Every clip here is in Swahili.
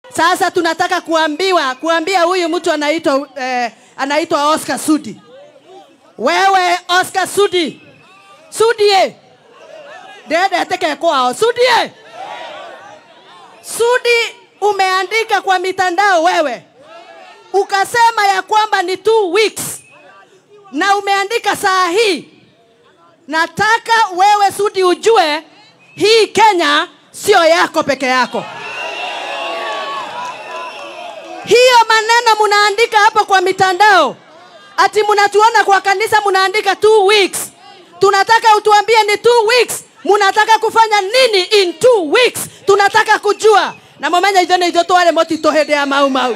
Sasa tunataka kuambiwa kuambia huyu mtu anaitwa eh, anaitwa Oscar Sudi. Wewe Oscar Sudi, Sudie ndendeteke kwao. Sudie, Sudi, umeandika kwa mitandao wewe ukasema ya kwamba ni two weeks na umeandika saa hii. Nataka wewe Sudi ujue hii Kenya sio yako peke yako. Hiyo maneno munaandika hapo kwa mitandao, ati munatuona kwa kanisa munaandika two weeks. Tunataka utuambie ni two weeks, munataka kufanya nini in two weeks? Tunataka kujua na mumenya ithuĩ nĩ ithuĩ tware mũtitũ hĩndĩ ya mau mau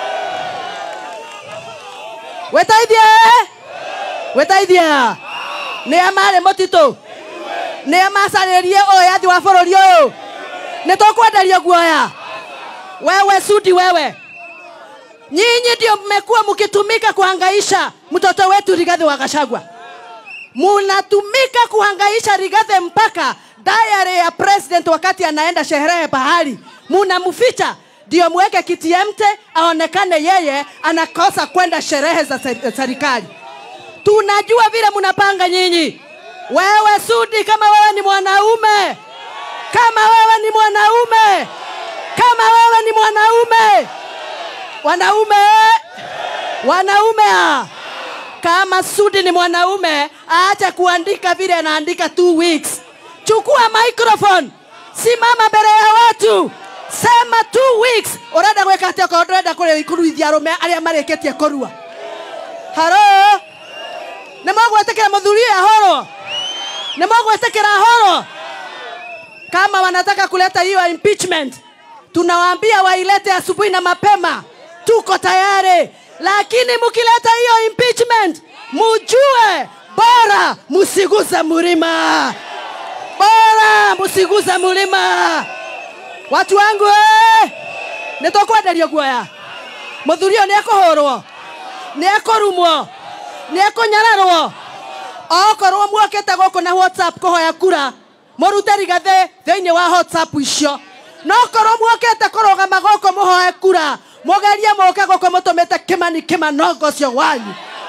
wetaithie wetaithia nĩ a marĩ mũtitũ nĩ a macarĩrie ũyathi wa bũrũri ũyũ nĩ tũkwenderio guoya wewe Sudi wewe nyinyi ndio mmekuwa mkitumika kuhangaisha mtoto wetu Rigathi wa Gachagua munatumika kuhangaisha Rigathi mpaka diary ya president wakati anaenda sherehe pahali munamficha ndio muweke kitiemte aonekane yeye anakosa kwenda sherehe za ser- serikali. Tunajua vile mnapanga nyinyi. Wewe Sudi, kama wewe ni mwanaume, kama wewe ni mwanaume, kama wewe ni mwanaume, wanaume, wanaume ah. kama Sudi ni mwanaume, aache kuandika vile anaandika two weeks. Chukua microphone, simama mbele ya watu, sema two weeks. Urenda gwika atia ko ndurenda kuruithia arume aria marikitie kurua haro nä mogwetäkä muthuri ũyũ ahorwo nä mogwetäkä ahorwo kama wanataka kuleta hiyo impeachment tunawaambia wailete asubuhi na mapema tuko tayari lakini mkileta hiyo impeachment mujue bora musiguze mlima bora musiguze mlima watu wangu eh, nä tå kwenderio guoya må thuri å yå nä ekå hå rwo nä ekå rumwo nä ekå nyararwo okorwo muokä te gå kå na whatsapp kå hoya kura må rute rigathä thä inä wa whatsapp icio no korwo muokä te kå rå gama gå kå må hoe kura må gerie må ke gå kå må tå mä te kä mani kä manongo cio wanyu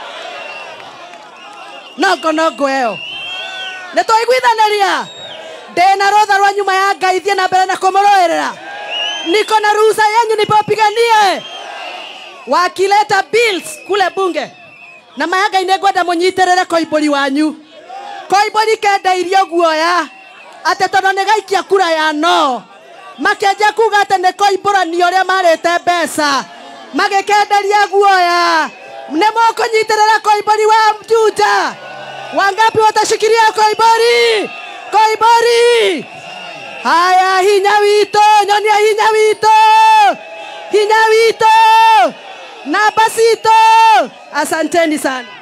nongo nongo ä yo nä twa iguithanä ria ndä na rå tha rwa nyuma ya ngai thiä na mbere na kå må rå ä rä ra niko na ruhusa yenyu nipopiganie wakileta bills kule bunge na mayangai nä ngwenda må nyitä rä re koimbåri wanyu koimbåri kendeirio guoya atä tondå nä gaikia kura ya no makenjia kuga atä nä koimbåranio å rä a marä te mbeca magä kenderia guoya nä må kå nyitä rä ra koimbåri wa mjuja wangapi watashikilia koimbåri koimbåri haya hinya wito nyonia hinya wito hinya wito na basito asanteni sana